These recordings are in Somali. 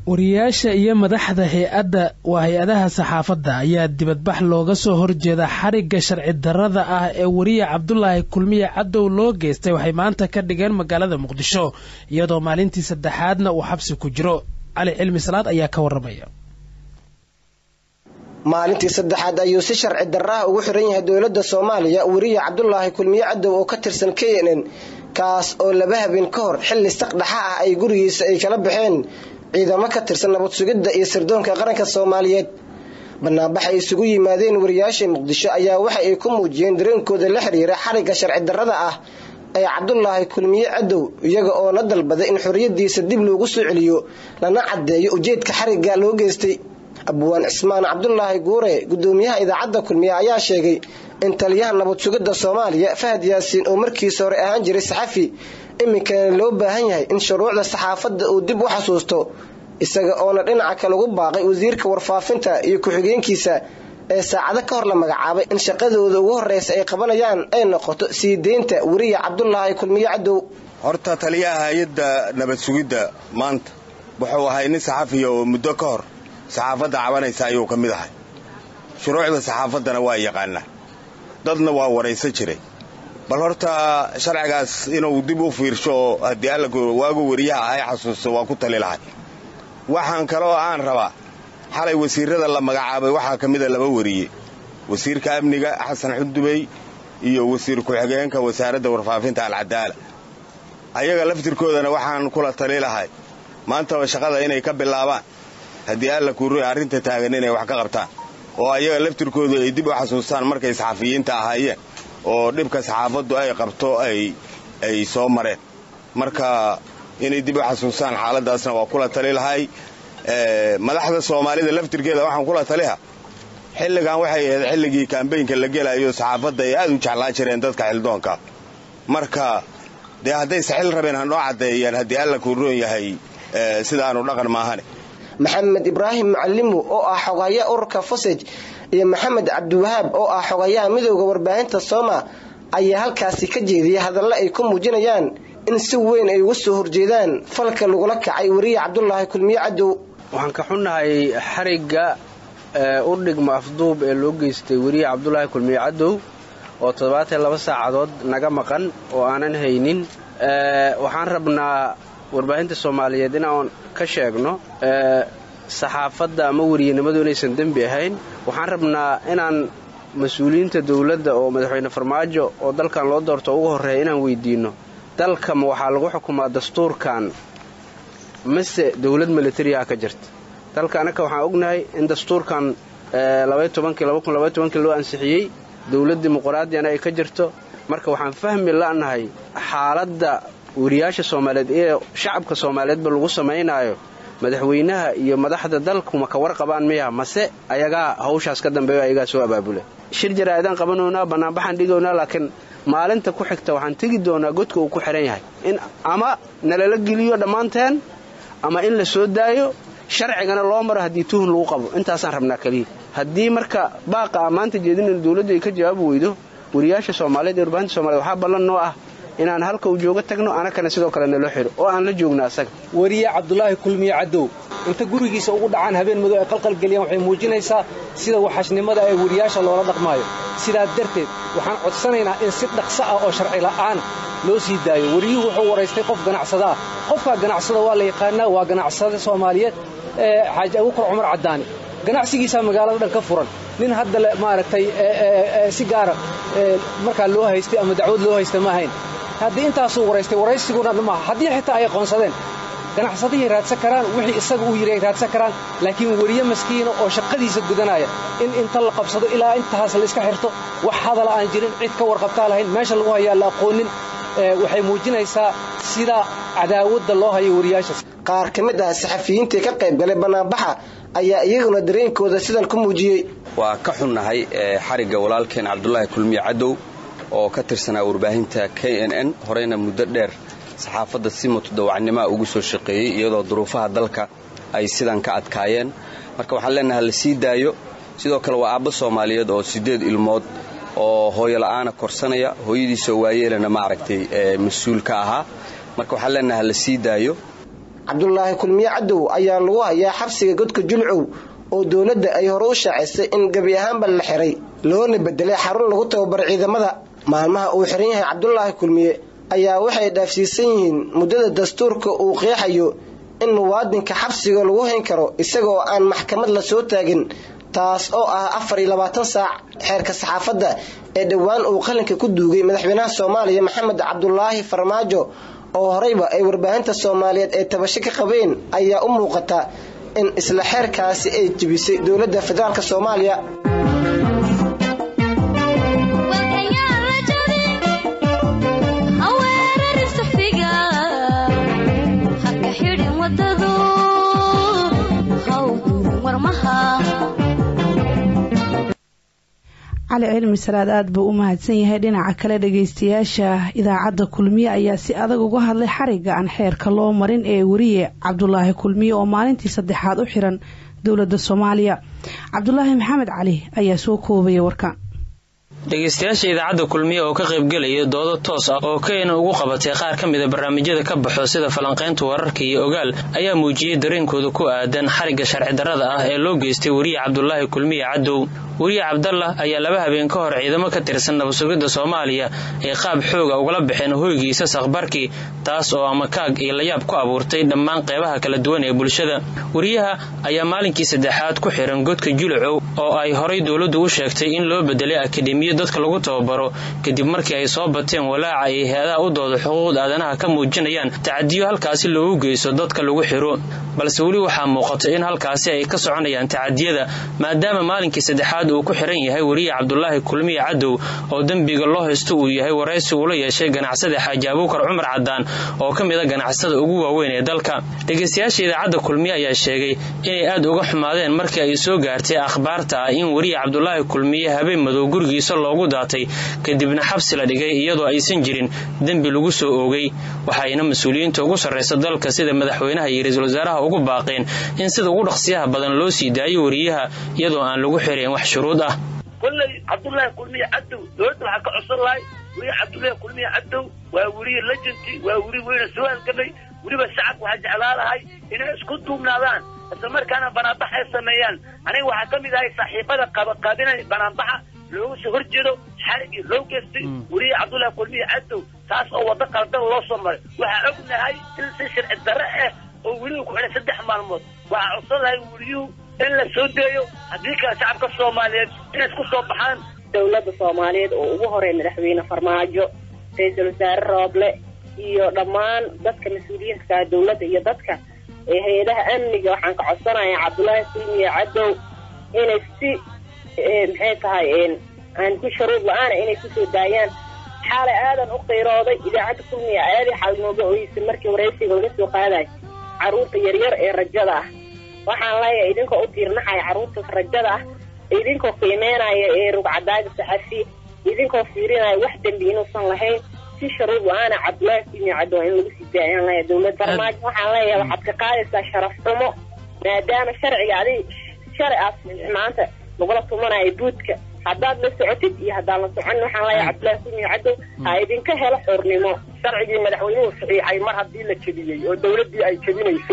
wariyaasha iyo madaxda hay-adda waa hay-adaha saxaafadda ayaa dibadbax looga soo horjeeda xarigga sharci darrada ah ee wariye cabdulaahi kulmiye cadow loo geystay waxay maanta ka dhigeen magaalada muqdisho iyadoo maalintii saddexaadna uu xabsi ku jiro cali cilmi salaad ayaa ka waramaya maalintii saddexaad ayuu si sharci darraha ugu xiran yahay dowladda soomaaliya wariye cabdulaahi kulmiye cadow oo ka tirsan k n n kaas oo laba habeen ka hor xilli saqdhaxa ah ay gurigiisa ay kala baxeen ciidamo ka tirsan nabad sugidda iyo sirdoonka qaranka soomaaliyeed banaanbax ay isugu yimaadeen wariyaasha muqdisho ayaa waxa ay ku muujiyeen dareenkooda la xiriira xarigga sharci darrada ah ee cabdulaahi kulmiye cadow iyaga oo la dalbaday in xorriyadiisa dib loogu soo celiyo lana caddeeyo ujeedka xarigga loo geystay abwaan cismaan cabdulaahi guure gudoomiyaha idaacadda kulmiye ayaa sheegay in taliyaha nabad sugidda soomaaliya fahad yaasiin oo markiisa hore ahaan jiray saxafi iminkana loo baahan yahay in shuruucda saxaafadda uu dib u xasuusto isaga oona dhinaca kale ugu baaqay wasiirka warfaafinta iyo ku-xigeenkiisa ee saacado ka hor la magacaabay in shaqadooda ugu horreysa ay qabanayaan ay noqoto sii deynta weriya cabdulaahi kulmiye cadow horta taliyaha hay-adda nabad sugidda maanta wuxuu ahay nin saxafiya oo muddo ka hor saxaafadda cabanaysa ayuu ka mid ahay shuruucda saxaafaddana waa yaqaanaa dadna waa waraysan jiray bal horta sharcigaas inuu dib u fiirsho oo haddii alla waagu weriyaha ahay xasuusto waa ku tali lahay waxaan kaloo aan rabaa xalay wasiirrada la magacaabay waxaa ka mida laba weriye wasiirka amniga xasan xudubey iyo wasiir ku-xigeenka wasaaradda warfaafinta alcadaala ayaga laftirkoodana waxaan kula tali lahay maantaba shaqada inay ka bilaabaan haddii alla kuuroy arrinta taagan inay wax ka qabtaan oo ayaga laftirkoodu ay dib u xasuustaan markay saxafiyiinta ahaayeen oo dhibka saxaafaddu ay qabto ay soo mareen marka inay dib u xasuustaan xaaladaasna waa kula tali lahay madaxda soomaalida laftirkeeda waxaan kula taliha xilligan waxay ahayd xilligii kambaynka la gelayo saxaafadda ay aad u jeclaan jireen dadka xildoonka marka dee hadday saxil rabeen ha noo caddeeyaan haddii alla kuu roon yahay sidaanu dhaqan maahane maxamed ibraahim macalimu oo ah xogayaa ururka fosej iyo maxamed cabdiwahaab oo ah xogayaha midooda warbaahinta sooma ayaa halkaasi ka jeediyay hadallo ay ku muujinayaan in si weyn ay uga soo horjeedaan falka lagula kacay weriye cabdulaahi kulmiye cadow waxaan ka xunnahay xarigga u dhigma afduub ee loo geystay weriye cabdulaahi kulmiye cadow oo toddobaatan laba saacadood naga maqan oo aanan haynin waxaan rabnaa warbaahinta soomaaliyeed inaan ka sheegno saxaafadda ama weriyanimadu inaysan dembi ahayn waxaan rabnaa inaan mas-uuliyiinta dowladda oo madaxweyne farmaajo oo dalkan loo doorto ugu horreeya inaan weydiinno dalkama waxaa lagu xukumaa dastuurkan mase dowlad militariyaha ka jirta dalka annaka waxaan ognahay in dastuurkan loo ansixiyey dowlad dimuqraadiyana ay ka jirto marka waxaan fahmi la'nahay xaaladda weriyaasha soomaaliyeed ee shacabka soomaaliyeedba lagu samaynaayo madaxweynaha iyo madaxda dalkuma ka warqabaan miya mase ayagaa hawshaas ka dambeeyo ayagaa soo abaabula shir jaraa'idaan qabanownaa bannaanbaxaan dhigownaa laakiin maalinta ku xigta waxaan tegi doonaa godka uu ku xidhan yahay in ama nalala geliyo dhammaanteen ama in la soo daayo sharcigana loo maro haddii tuhun lagu qabo intaasaan rabnaa keliya haddii marka baaqa ammaanta jeedinayna dowladdu ay ka jawaabi weydo weriyaasha soomaaliyeed ee warbaahinta somaliyed waxaa ballan noo ah inaan halka uu joogo tagno anakana sidoo kale naloo xidho oo aan la joogno asaga weriye cabdulaahi kulmiye cadow inta gurigiisa ugu dhacaan habeen madow ay qalqalgeliyaan waxay muujinaysaa sida waxashnimada ee weriyaasha loola dhaqmaayo sidaa darteed waxaan codsanaynaa in si dhaqso ah oo sharci la'aan loo sii daayo weriyuhu wuxuu waraystay qof ganacsada ah qofkaa ganacsada waa la yaqaanaa waa ganacsada soomaaliyeed ee xaaji abukar cumar caddaani ganacsigiisaa magaalada dhan ka furan nin hadda maaragtay si gaara markaa loo haystay ama dacwad loo haysta ma ahayn haddii intaasuu waraystay waraysiguna maaha haddii xitaa ay aqoonsadeen ganacsadihii raadsan karaan wixii isaga uu yidhi ay raadsan karaan laakiin weriye maskiina oo shaqadiisa gudanaya in inta la qabsado ilaa intaas la iska xirto wax hadala aan jirin cid ka warqabtaa lahayn meesha lagu hayaa la aqoonin waxay muujinaysaa sida cadaawadda loo hayo weriyaashaas qaar ka mid ah saxafiyiintii ka qayb galay bannaanbaxa ayaa iyaguna dareenkooda sidan ku muujiyey waa ka xunnahay xarigga walaalkeen cabdulaahi kulmiye cadow oo ka tirsanaa warbaahinta k n n horeyna muddo dheer saxaafadda si mutadawacnimaa ugu soo shaqeeyey iyadoo duruufaha dalka ay sidan ka adkaayeen marka waxaan leenahay la sii daayo sidoo kale waa aabbo soomaaliyeed oo siddeed ilmood oo hooyo la'aana korsanaya hooyadiisoo waayeelana maaragtay mas-uul ka ahaa marka waxaan leenahay la sii daayo cabdulaahi kulmiye cadow ayaa lagu hayaa xabsiga godka julcow oo dowladda ay hore u shaacisay in gebi ahaanba la xiray loona bedelay xarun lagu tababaro ciidamada maalmaha uu xiran yahay cabdulaahi kulmiye ayaa waxay dhaafsiisan yihiin muddada dastuurka uu qeexayo in muwaadinka xabsiga lagu hayn karo isagaoo aan maxkamad la soo taagin taas oo ah afar iyo labaatan saac xeerka saxaafadda ee dhowaan uu qalinka ku duugay madaxweynaha soomaaliya maxamed cabdulaahi farmaajo oo horeyba ay warbaahinta soomaaliyeed ee tabasho ka qabeen ayaa u muuqata in isla xeerkaasi ay jebisay dowladda federaalk soomaaliya cali cilmi salaad aad buu u mahadsan yahay dhinaca kale dhageystayaasha idaacadda kulmiye ayaa si adag uga hadlay xariga aan xeerka loo marin ee weriye cabdulaahi kulmiye oo maalintii saddexaad u xiran dowladda soomaaliya cabdulaahi maxamed cali ayaa soo koobaya warkan dhegeystayaasha idaacadda kulmiye oo ka qaybgelaya doodo toos ah oo keyna ugu qabatay qaar ka mida barnaamijyada ka baxo sida falanqaynta wararka iyo ogaal ayaa muujiyey dareenkooda ku aadan xarigga sharci darrada ah ee loo geystay weriye cabdulaahi kulmiye cadow weriye cabdallah ayaa laba habeen ka hor ciidamo ka tirsan nabadsugidda soomaaliya ay qaab xooga ugala baxeen hoygiisa sakhbarkii taas oo amakaag iyo layaab ku abuurtay dhammaan qeybaha kala duwan ee bulshada weriyaha ayaa maalinkii saddexaad ku xiran godka julucow oo ay horay dowladdu u sheegtay in loo bedelay akademiya dadka lagu tababaro kadib markii ay soo bateen walaaca ay hay-adaha u dooda xuquuqda aadanaha ka muujinayaan tacadiyo halkaasi loogu geysto dadka lagu xiro balse weli waxaa muuqata in halkaasi ay ka soconayaan tacadiyada maadaama maalinkii saddexaad uu ku xiran yahay weriye cabdulaahi kulmiye cadow oo dembiga loo haysto uu yahay waraysi uula yeeshay ganacsada xaaji abuukar cumar cadaan oo ka mid a ganacsada ugu waaweyn ee dalka dhegeystayaasha idaacadda kulmiye ayaa sheegay inay aad uga xumaadeen markii ay soo gaartay akhbaarta ah in weriye cabdulaahi kulmiye habeen madow gurigiisa loogu daatay kadibna xabsi la dhigay iyadoo aysan jirin dembi lagu soo oogay waxayna mas-uuliyiinta ugu sarraysa dalka sida madaxweynaha iyo ra-iisul wasaaraha ugu baaqeen in sida ugu dhaqsiyaha badan loo sii daayo weriyaha iyadoo aan lagu xirayn wax shuruud ah kolley cabdullaahi kulmiye cadow dowladda waxaa ka codsan lahay weriye cabdullaahi kulmiye cadow waa weriye lejanti waa weri weyna soo halgamay weliba shacabka waxaa jeclaa lahay inay isku duubnaadaan isla markaana banaanbax ay sameeyaan aniga waxaa ka mid ahay saaxiibada qabaqaabinay banaanbaxa looga soo hor jeedo xarigii loo geystay weriye cabdullaahi kulmiye cadow taas oo waddo qaldan loo soo maray waxaa ognahay in si sharci darre ah oo weliba ku xidhay saddex maalmood waxaa codsan lahay weriyuhu in la soo deeyo haddii kale shacabka soomaaliyeed inay isku soo baxaan dowladda soomaaliyeed oo ugu horeey madaxweyne farmaajo ra-iisul wasaare rooble iyo dhammaan dadka mas-uuliyiinta dowladda iyo dadka hay-adaha amniga waxaan ka codsanayaa cabdullaahi kulmiye cadow inay si maxay tahay aan ku sharuud la-aana inay kusoo daayaan xaalay aadan u qiirooday idaacadda kulmiya aadii xaal nooga oysa markii waraysiga laga soo qaadayo carruurta yaryar ee rajada ah waxaan leeyahay idinkoo u tiirnaxaya carruurta rajada ah idinkoo qiimeynaya ee rugcadaaga saxafi idinkoo fiirinaya wax dembi inuusan lahayn si sharuud la-aana cabdullaahi kulmiya cadow in lagu sii daayaan leeyahay dowladda farmaajo waxaan leeyahay waxaad ka qaadaysaa sharaf xumo maadaama sharciga adig sharci aas maanta lagula tumanayo buudka haddaad la socotid iyo haddaan la socon waxaan leeyahay cabdullaahi kulmiye cadow ha idinka helo xornimo sharcigii madaxweynuhu saxiixay mar haddii la jebiyey oo dowladdii ay jebinayso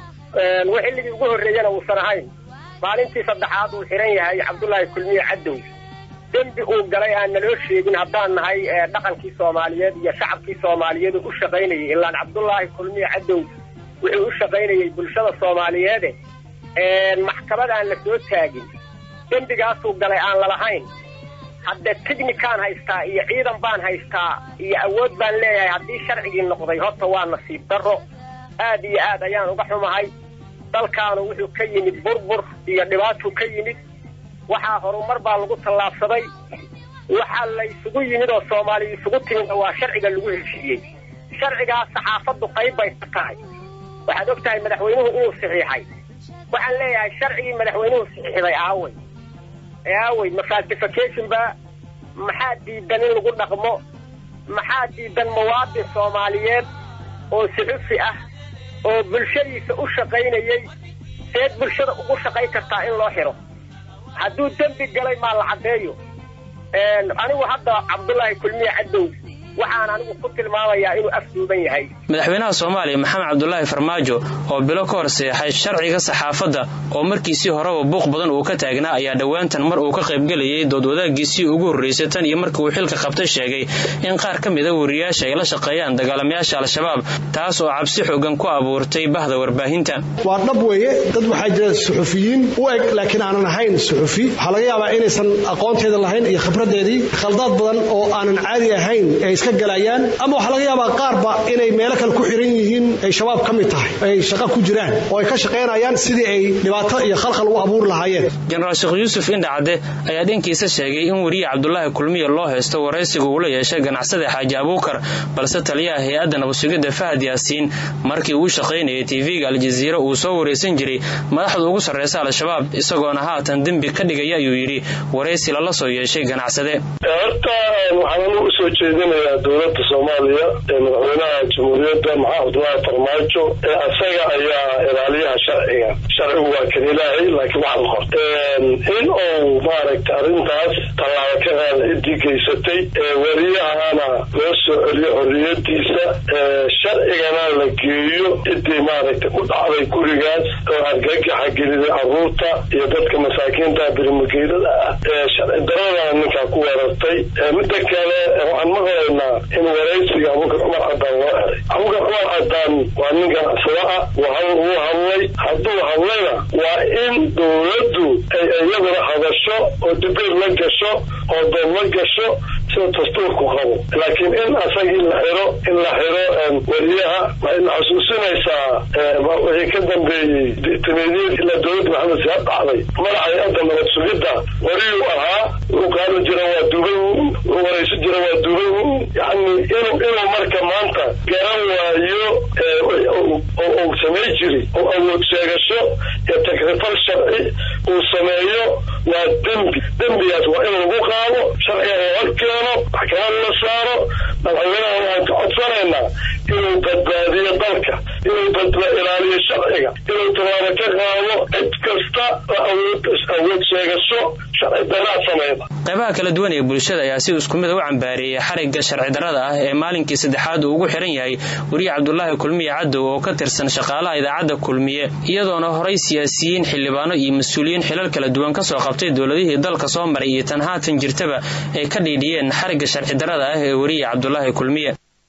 xilligii ugu horreeyana uusan ahayn maalintii saddexaad uu xiran yahay cabdullaahi kulmiye cadow dembi uu galay aan naloo sheegin haddaan nahay dhaqankii soomaaliyeed iyo shacabkii soomaaliyeed u shaqaynayay ilaan cabdullaahi kulmiye cadow wuxuu u shaqaynayay bulshada soomaaliyeede maxkamad aan la soo taagin dembigaasuu galay aan lalahayn hadde tignikaan haystaa iyo ciidan baan haystaa iyo awood baan leeyahay haddii sharcigii noqday horta waa nasiib darro aad iyo aad ayaan uga xumahay dalkaanu wuxuu ka yimid burbur iyo dhibaatuu ka yimid waxaa horumar baa lagu tallaabsaday waxaa la isugu yimid oo soomaaliya isugu timid waa sharciga lagu heshiiyey sharcigaas saxaafaddu qayb bay ka tahay waxaad og tahay madaxweynuhu inuu saxiixay waxaan leeyahay sharcigii madaxweynuhu saxiixday aaway aaway ma falsification ba maxaa diidan in lagu dhaqmo maxaa diidan muwaadin soomaaliyeed oo suxufi ah oo bulshadiisa u shaqaynayey seed bulshada ugu shaqayn kartaa in loo xiro hadduu dembi galay maa la caddeeyo anigu hadda cabdullaahi kulmiye cadow waxaan anigu ku tilmaamayaa inuu afduuban yahay madaxweynaha soomaaliya maxamed cabdulaahi farmaajo oo bilo ka hor seexay sharciga saxaafadda oo markiisii horeba buuq badan uu ka taagnaa ayaa dhowaantan mar uu ka qaybgelayay dood wadaagiisii ugu horreysay tan iyo markii uu xilka qabtay sheegay in qaar ka mida wariyaasha ay la shaqeeyaan dagaalamayaasha al-shabaab taas oo cabsi xoogan ku abuurtay bahda warbaahinta waa dhab weeye dad waxaa jira suxufiyiin u eg laakiin aanan ahayn suxufi waxaa laga yaabaa inaysan aqoonteeda lahayn iyo khibradeedii khaldaad badan oo aanan caadi ahayn ay iska galayaan ama waxaa laga yaabaa qaarba inay meelo kale ku xiran yihiin ay shabaab ka mid tahay ay shaqo ku jiraan oo ay ka shaqaynayaan sidii ay dhibaato iyo khalkhal u abuuri lahaayeen jenaraal sheekh yuusuf indhacadde ayaa dhankiisa sheegay in weriye cabdulaahi kulmiye loo haysto waraysiga uu la yeeshay ganacsada xaaji abuukar balse taliyaha hay-adda nabadsugidda fahad yaasiin markii uu shaqaynayay tv-ga aljaziira uu soo waraysan jiray madaxda ugu sarreysa al-shabaab isagoona haatan dembi ka dhigaya ayuu yidhi waraysi lala soo yeeshay ganacsade horta waxaan u soo jeedinayaa dowladda soomaaliya ee madaxweynaha jamhuuriyadda maxamed cabdulaahi farmaajo ee asaga ayaa ilaaliyaha sharciga sharcigu waa kan ilaahay laakiin wax la qorta in uu maaragta arrintaas tallaabo ka qaada ciddii geysatay wariyahana loo soo celiyo xorriyadiisa sharcigana la geeyo ciddii maaragta ku dhacday gurigaas oo argagaxa geliday caruurta iyo dadka masaakiinta birimageydada ah ee sharci daradana ninkaa ku weerartay midda kale waxaan maqlaynaa in waraysiga abubakar cumar cadaan loo eray abubakar cumar cadaan waa nin ganacsado ah wuu hadlay hadduu hadlayna waa in dowladdu ay iyaduna hadasho oo dibeer la gasho oo dood la gasho sida dastuurku qabo laakiin in asagii la xiro in la xiro wariyaha waxayna xasuusinaysaa wixii ka dambeeyey tameediyad ilaa dowladda maxamed siyaad dhacday madaxa hay-adda nabad sugidda wariyuu ahaa wuxuu qaadan jira waa dubay wuxuu waraysan jira waa dubay yani inuu inuu marka maanta garan waayo uu samay jiri oo awood sheegasho iyo takrifal sharci uu sameeyo waa dembi dembigaas waa in lagu qaado sharciga la hor keeno maxkamad la saaro madaxweynaha waxaan ka codsanaynaa inuu badbaadiyo dalka inuu badba ilaaliyo sharciga inuu tallaabo ka qaado cid kasta oo awood sheegasho sharci daraa sameyda qaybaha kala duwan ee bulshada ayaa si isku mid u cambaareeyay xarigga sharci darrada ah ee maalinkii saddexaad uu ugu xiran yahay weriye cabdulaahi kulmiye cadow oo ka tirsan shaqaalaha idaacadda kulmiye iyadoona horay siyaasiyiin xildhibaano iyo mas-uuliyiin xilal kala duwan kasoo qabtay dowladihii dalka soo maray iyo tan haatan jirtaba ay ka dhiidhiyeen xarigga sharci darrada ah ee weriye cabdulaahi kulmiye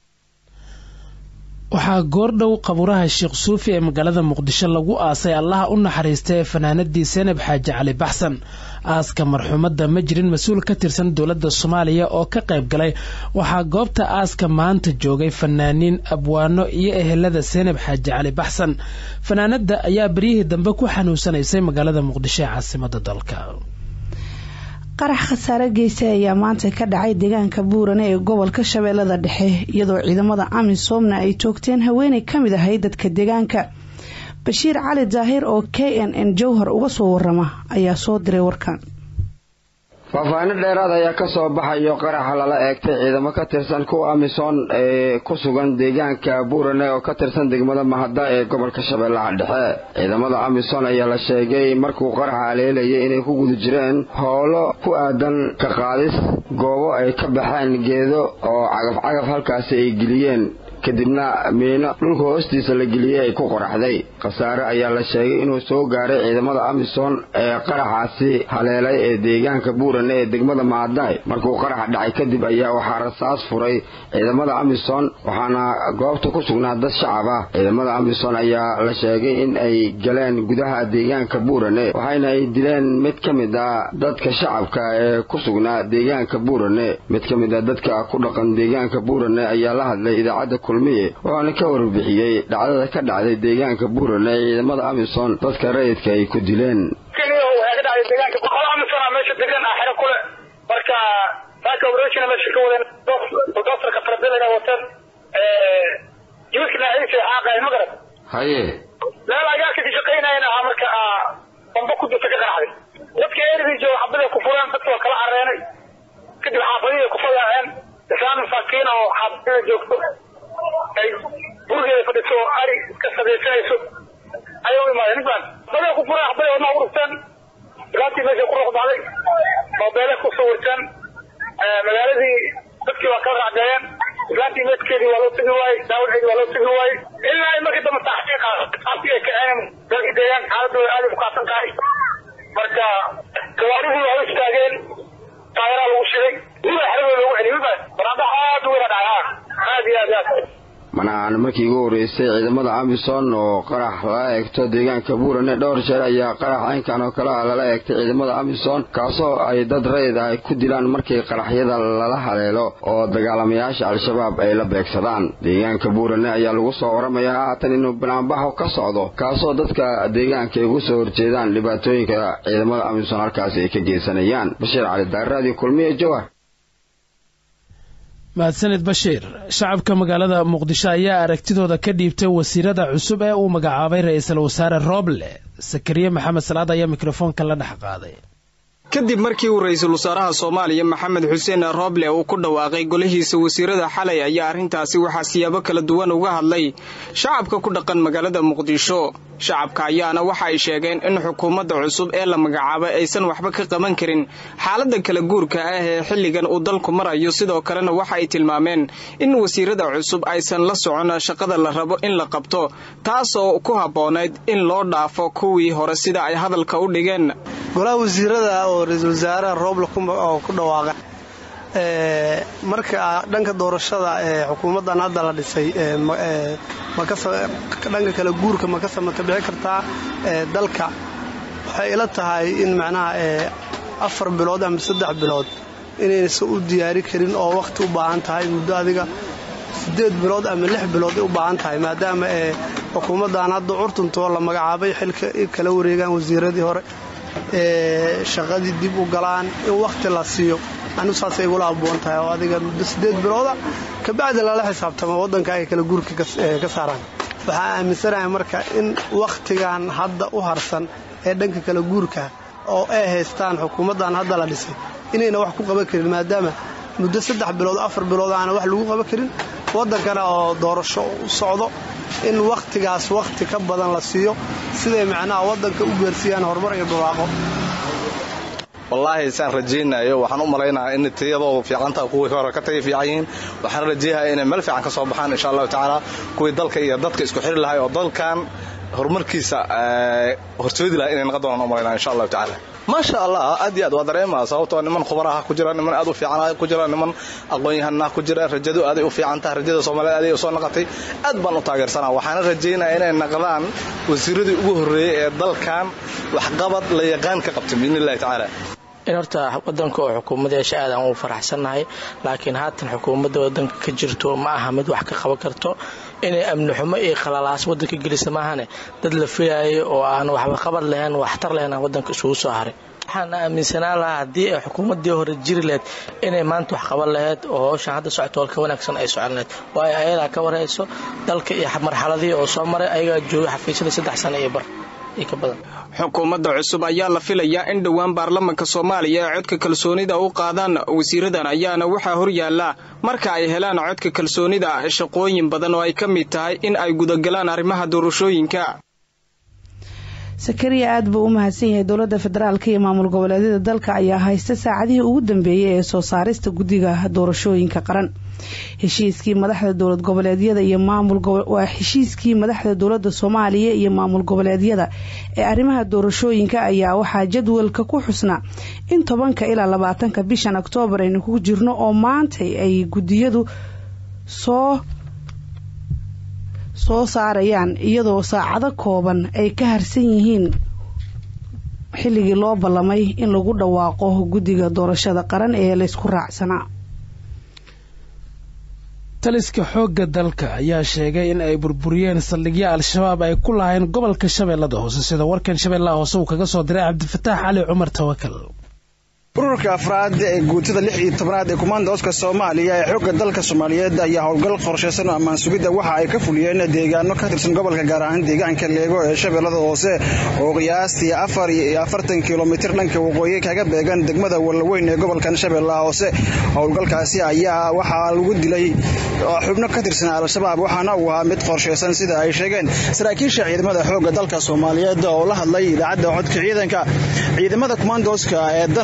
waxaa goordhow qaburaha sheekh suufi ee magaalada muqdisho lagu aasay allaha u naxariista ee fanaanadii senab xaaji cali baxsan aaska marxuumadda ma jirin mas-uul ka tirsan dowladda soomaaliya oo ka qayb galay waxaa goobta aaska maanta joogay fanaaniin abwaano iyo ehelada senab xaaji cali baxsan fanaanadda ayaa beryihii dambe ku xanuunsanaysay magaalada muqdisho ee caasimada dalka qarax khasaare geystay ayaa maanta ka dhacay deegaanka buurane ee gobolka shabeellada dhexe iyadoo ciidamada amisoomna ay toogteen haweenay ka mid ahay dadka deegaanka bashiir cali daahir oo k n n jowhar uga soo warama ayaa soo diray warkan faahfaahino dheeraad ayaa ka soo baxayo qaraxa lala eegtay ciidamo ka tirsan kuwa amisom ee ku sugan deegaanka buurane oo ka tirsan degmada mahada ee gobolka shabeellaha dhexe ciidamada amisom ayaa la sheegay markuu qaraxa aleelayay inay ku guda jireen howlo ku aadan ka qaadis goobo ay ka baxeen geedo oo cagaf-cagaf halkaasi ay geliyeen kadibna miino dhulka hoostiisa la geliyey ay ku qoraxday khasaare ayaa la sheegay inuu soo gaaray ciidamada amisom ee qaraxaasi haleelay ee deegaanka buurane ee degmada maadaay markuu qaraxa dhacay kadib ayaa waxaa rasaas furay ciidamada amisom waxaana goobta ku sugnaa dad shacab ah ciidamada amisom ayaa la sheegay in ay galeen gudaha deegaanka buurane waxayna ay dileen mid ka mid ah dadka shacabka ee ku sugnaa deegaanka buurane mid ka mid ah dadka ku dhaqan deegaanka buurane ayaa la hadlay idaacadda kulmiye wuxuuna ka warbixiyey dhacdada ka dhacday deegaanka buurane ee ciidamada amisom dadka rayidka ay ku dileen meesha degan ah xero kule marka saaka operationa meesha ka wadeen doctorka farabilana wateen jiwiskana ciisa xaaqahay ma garat haye meel agaarka ka shaqaynayan ahaa marka bamba ku jirta ka qanacday dadka erigii jooga xabaday ku fureen dadka waa kala careenay kadib xaafadihii ku fadaaceen islaan masaakiin oo xaafadada joogto ay gurigeeda fadhiso ari iska sadaysanayso ayay u imaadeen ninkan xabaday ku fureen xabaday wadnaha u dhufteen ilaantii meesha ku ruuxbacday moobeele ku sawirteen magaaladii dadkii waa kala racdeeyeen islaantii meedkeedii waa loo tegi waayey daawaceedii waa loo tegi waayey ilaa ay markii dambe taxqiiqa qaabkii ay kaceen dalkii deegaanka xaaladooda aad ay u kacsan tahay marka gawaarihii waa u istaageen taageeraa lagu shiday wiba xeradooda lagu celiy wiba banaanbax aad u weyna dhacay aad iyo aad aad mana aan markii ugu horreysay ciidamada amisom oo qarax lala eegto deegaanka buurane dhowr jeer ayaa qarax caynkan oo kale ah lala eegtay ciidamada amisom kaasoo ay dad rayid ah ku dilaan markii qaraxyada lala haleelo oo dagaalamayaasha al-shabaab ay la beegsadaan deegaanka buurane ayaa lagu soo waramayaa haatan inuu banaanbaxo ka socdo kaasoo dadka deegaanka ay ugu soo horjeedaan dhibaatooyinka ciidamada amisom halkaasi ay ka geysanayaan bashiir cali daarraadii kulmiye jowar mahadsanid bashiir shacabka magaalada muqdisho ayaa aragtidooda ka dhiibtay wasiirada cusub ee uu magacaabay ra-iisul wasaare rooble sakariye maxamed salaad ayaa mikrofoonka la dhex qaaday kadib markii uu ra-iisul wasaaraha soomaaliya maxamed xuseen rooble uu ku dhawaaqay golihiisa wasiirada xalay ayaa arrintaasi waxaa siyaabo kala duwan uga hadlay shacabka ku dhaqan magaalada muqdisho shacabka ayaana waxa ay sheegeen in xukuumadda cusub ee la magacaabay aysan waxba ka qaban karin xaaladda kala guurka ah ee xilligan uu dalku marayo sidoo kalena waxa ay tilmaameen in wasiirada cusub aysan la socon shaqada la rabo in la qabto taasoo ku habboonayd in loo dhaafo kuwii hore sida ay hadalka u dhigeen golaha wasiirada oo ra-iisul wasaaraha rooble oo ku dhawaaqa marka dhanka doorashada ee xukuumaddan hadda la dhisay dhanka kale guurka ma ka samata bixi kartaa dalka waxay ila tahay in macnaha afar bilood ama saddex bilood inaysan u diyaari karin oo wakhti u baahan tahay muddo adiga siddeed bilood ama lix bilood u baahan tahay maadaama xukuumaddan hadda curtuntoo la magacaabay xilka kala wareegaan wasiiradii hore shaqadii dib u galaan in wakhti la siiyo anigu saasay igula abboon tahay oo adiga muddo siddeed bilooda kabacdi lala xisaabtamo waddanka ay kala guurka ka saaraan waxaa aaminsanahay marka in wakhtigan hadda u harsan ee dhanka kala guurka oo ay haystaan xukuumaddan hadda la dhisay inayna wax ku qaban karin maadaama muddo saddex bilood afar bilood aana wax lagu qaban karin waddankana oo doorasho u socdo in wakhtigaas wakhti ka badan la siiyo siday macnaha waddanka u gaarsiiyaan horumar iyo barwaaqo wallaahi saan rajaynayo waxaan u malaynahaa in tayadoodu fiicantaha kuwii hore ka taga fiican yihiin waxaan rajaynayaa inay meel fiican ka soo baxaan insha allahu tacaala kuwii dalka iyo dadka isku xiri lahay oo dalkan horumarkiisa horsoodi lahay inay naqa doonaan u malaynaa insha allahu tacaala maasha allah aad iyo aad waa dareemaa sababtoo niman khubaraha ku jira niman aad u fiican ku jira niman aqoon-yahanah ku jira rajadu aaday u fiican tahay rajada soomaaliyeed aaday u soo naqatay aad baan u taageersanaa waxaana rajaynaya inay naqdaan wasiiradii ugu horreeyey ee dalkan waxqabad la yaqaan ka qabtay biidni illahi tacaala in horta wadanka oo xukuumadeesha aadaan ugu faraxsannahay laakiin haatan xukuumadda wadanka ka jirto ma aha mid wax ka qaban karto inay amni xumo iyo khalalaas wadanka gelisa maahane dad la filaayay oo aan waxba qabad lahayn waxtar lahayn aan wadanka isugu soo haray waxaan aaminsanaan lahaa haddii ay xukuumaddii hore jiri lahayd inay maanta wax qaban lahayd oo howshan hadda socto ka wanaagsan ay socon lahayd waayo ayadaa ka warhayso dalka iyo marxaladii oo soo maray ayagaa joogay xafiisyada saddex sano iyo bar xukuumadda cusub ayaa la filayaa in dhowaan baarlamanka soomaaliya ay codka kalsoonida u qaadaan wasiiradan ayaana waxaa horyaala marka ay helaan codka kalsoonida shaqooyin badan oo ay ka mid tahay in ay gudagalaan arrimaha doorashooyinka sakariya aad buu u mahadsan yahay dowladda federaalk iyo maamul goboleedyada dalka ayaa haysta saacadihii ugu dambeeyey ee soo saarista guddiga doorashooyinka qaran heshiiskii madaxda dowlad goboleedyada iyo maamulwaa heshiiskii madaxda dowladda soomaaliya iyo maamul goboleedyada ee arrimaha doorashooyinka ayaa waxaa jadwalka ku xusnaa in tobanka ilaa labaatanka bishan oktoobar aynu ku jirno oo maantay ay guddiyadu soo soo saarayaan iyadoo saacado kooban ay ka harsan yihiin xilligii loo ballamay in lagu dhawaaqo guddiga doorashada qaran ee laysku raacsanaa taliska xoogga dalka ayaa sheegay in ay burburiyeen saldhigyo al-shabaab ay ku lahayn gobolka shabeellada hoose sida warkan shabeellaha hoose uu kaga soo diray cabdifataax cali cumar tawakal ururka afraad ee guutada lix iyo tobnaad ee kumaandooska soomaaliya ee xoogga dalka soomaaliyeed ayaa howlgal qorshaysan oo ammaan sugidda waxa ay ka fuliyeen deegaano ka tirsan gobolka gaar ahaan deegaanka leego ee shabeellada hoose oo qiyaastii afar iyo afartan kilomitir dhanka waqooyi kaga beegan degmada wallaweyn ee gobolkan shabeellaha hoose howlgalkaasi ayaa waxaa lagu dilay xubno ka tirsan al-shabaab waxaana uu ahaa mid qorshaysan sida ay sheegeen saraakiisha ciidamada xoogga dalka soomaaliyeed oo la hadlay idaacadda codka ciidanka ciidamada kumaandooska ee danaba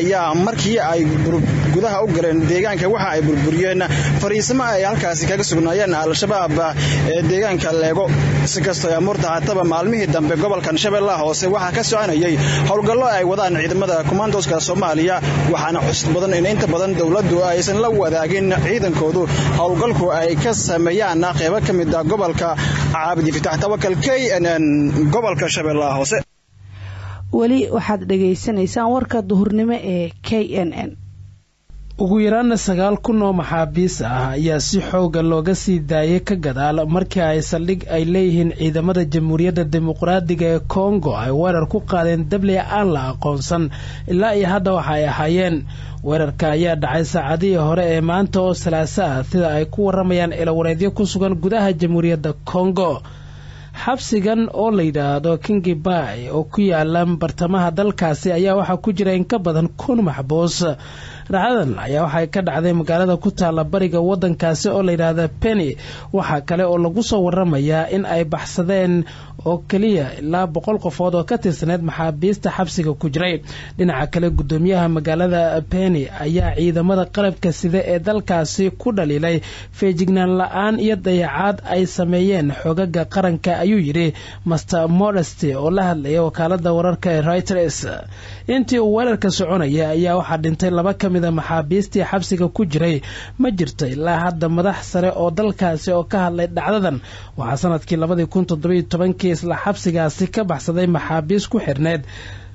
ayaa markii ay gudaha u galeen deegaanka waxa ay burburiyeen fariisimo ay halkaasi kaga sugnaayeen al-shabaab ee deegaanka leego si kastoo amuurta hataba maalmihii dambe gobolkan shabeellaha hoose waxaa ka soconayay howlgallo ay wadaan ciidamada kumaandoska soomaaliya waxaana xusud badan in inta badan dowladdu aysan la wadaagin ciidankoodu howlgalku ay ka sameeyaan qeybo ka mid ah gobolka caabidi fitax tawakal k n n gobolka shabeellaha hoose weli waxaad dhagaysanaysaan warka duhurnimo ee k n n ugu yaraana sagaal kun oo maxaabiis ah ayaa si xooga looga sii daayay ka gadaal markii ay saldhig ay leeyihiin ciidamada jamhuuriyadda dimuqraadiga ee kongo ay weerar ku qaadeen dabliya aan la aqoonsan ilaa iyo hadda waxa ay ahaayeen weerarka ayaa dhacay saacadihii hore ee maanta oo salaaso ah sida ay ku waramayaan ilawareedyo ku sugan gudaha jamhuuriyadda kongo xabsigan oo la yidhaahdo kingi bay oo ku yaala bartamaha dalkaasi ayaa waxaa ku jira in ka badan kun maxbuus dhacdadan ayaa waxay ka dhacday magaalada ku taalla bariga wadankaasi oo layidhaahda penny waxaa kale oo lagu soo waramayaa in ay baxsadeen oo keliya ilaa boqol qofood oo ka tirsaneyd maxaabiista xabsiga ku jiray dhinaca kale gudoomiyaha magaalada penny ayaa ciidamada qalabka sida ee dalkaasi ku dhaliilay feejignaan la-aan iyo dayacaad ay sameeyeen xogaga qaranka ayuu yidhi master modesty oo la hadlaya wakaalada wararka ee reuters intii uu weerarka soconaya ayaa waxaa dhintay laba ka mida maxaabiistii xabsiga ku jiray ma jirto ilaa hadda madax sare oo dalkaasi oo ka hadlay dhacdadan waxaa sanadkii labadii kun toddobiyo tobankii isla xabsigaasi ka baxsaday maxaabiis ku xirneyd